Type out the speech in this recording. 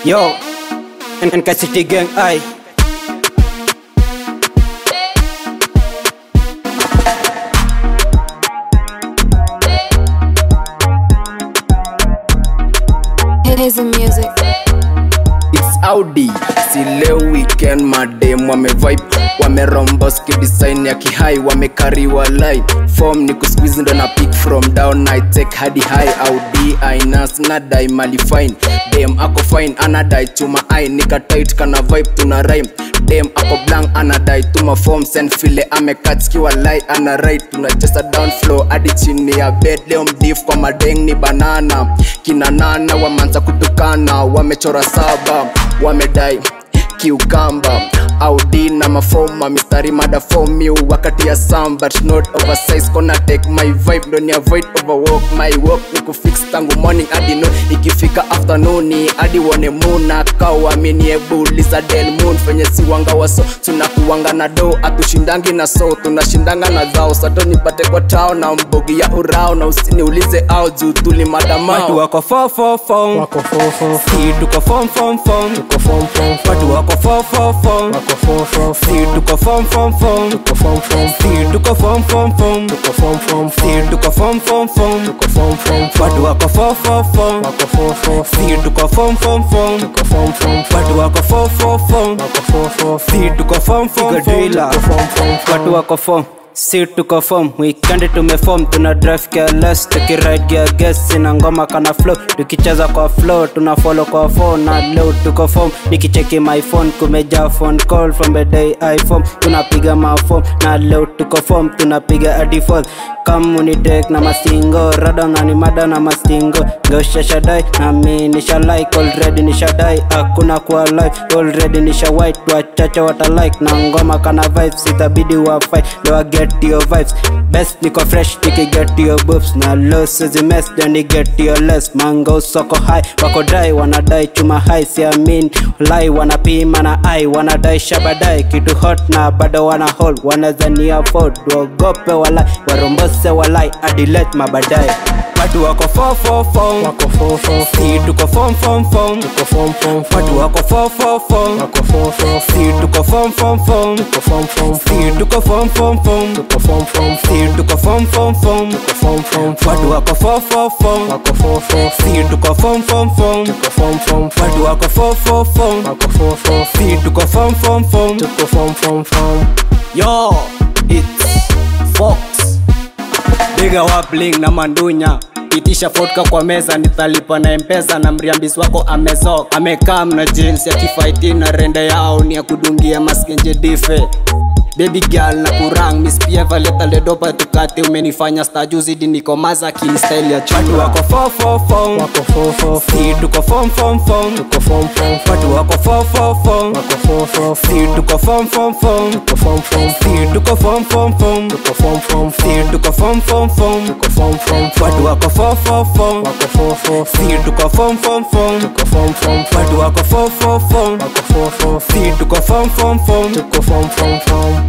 Yo, NK City Gang, ay. Here's the music. It's Audi, si leo weekend madem wame vibe wameromba design ya kihai wamekariwa light form ni kusqueeze ndo na pick from down I take hadi high Audi ainas na dai mali fine dem ako fine anadai chuma ai nika tight kana vibe tuna rhyme dem ako blank anadai tuma form send file amekatskiwa light ana right tunacheza down flow hadi chini ya bed leo mdif kwa madeng ni banana kina nana wamanza kutukana wamechora saba wamedai kiukamba audi na mafoma mistari mada form you wakati ya sam but not oversize kona take my vibe don't avoid overwork my work ni kufix tangu morning hadi no ikifika afternoon hadi wone muna kawamini ebuliza del moon fenye siwanga waso tunakuwanga na do atushindangi na so tunashindanga na dhao sato nipate kwa tao na mbogi ya urao na usiniulize au juu tulimadamao Watu wako fo fo fo, Wako fo fo fo, si tuko fom fom fom. tuko fom fom fom, Watu wako fo fo fo, wako fo fo si fo, tuko fom fom fom. tuko fom fom fom, Si tuko fom fom fom, tuko fom fom si fom, tuko fom fom fom. tuko fom fom fom, Watu wako fo fo fo, wako fo fo fo, si tuko fom fom fom. tuko fom fom fom, Watu wako fo fo fo, wako fo fo fo, si tuko fom fom fom. tuko fom fom fom, watu wako fom si tuko fom wikendi tumefom tuna drive careless tukiride gear gas sina ngoma kana flow tukicheza kwa flow tuna follow kwa phone na leo tuko fom nikicheki my phone kumeja phone call from the day iphone tunapiga mafom na leo tuko fom tunapiga hadi fourth kama unitek na mastingo rada nani mada na mastingo ngosha shadai na mi nisha like already nisha dai hakuna kuwa live already nisha white wachache wata like na ngoma kana vibes itabidi wa fight do I get your vibes best niko fresh niki get your boobs na losses mess then ni get your less mango soko high wako dai wanadai chuma high siamin lai wanapima na ai wanadai shabadai kitu hot na bado wana hold wanazani afford waogope walai warombose walai adilet mabadai watu wako fo fo fo wako fo fo fo, si tuko fom fom fom tuko fom fom fom, watu wako fo fo fo wako fo fo fo, si tuko fom fom fom tuko fom fom fom, si tuko fom fom fom tuko fom fom fom, si tuko fom fom fom tuko fom fom fom, watu wako fo fo fo wako fo fo fo, si tuko fom fom fom tuko fom fom fom, watu wako fo fo fo wako fo fo fo, si tuko fom fom fom tuko fom fom fom. yo it's fox biga wapling na mandunya itisha fotka kwa meza nitalipa na mpesa na mriambis wako amezok amekaa na jeans ya kifaiti na rende yao ni ya kudungia maskenje dife baby girl na kurang miss pieva leta ledopa tukate umenifanya sta zidi niko maza kini style ya chatu wako fo fo fo Wako fo fo fo, si tuko fom fom fom tuko fom fom fom, watu wako fo fo fo wako fo fo fo, si tuko fom fom fom tuko fom fom fom, si tuko fom fom fom tuko fom fom fom, si tuko fom fom fom tuko fom fom fom, watu wako fo fo fo wako fo fo fo, si tuko fom fom fom tuko fom fom fom, watu wako fo fo fo wako fo fo fo, si tuko fom fom fom tuko fom fom fom.